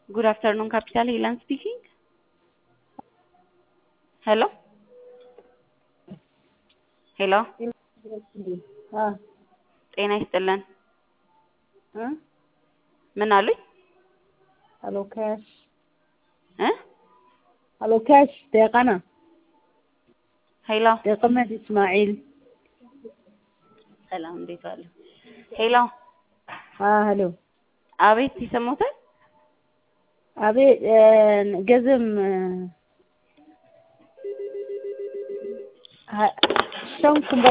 Good afternoon, Capital Helan speaking. ሄሎ ሄሎ ጤና ይስጥልን። ምን አሉኝ? alo cash እ alo cash deeqana ሄሎ deeqamed ismaaciil ሰላም፣ እንዴት ዋሉ? ሄሎ ha halo አቤት፣ ይሰሙታል? abe gazam ha shan kun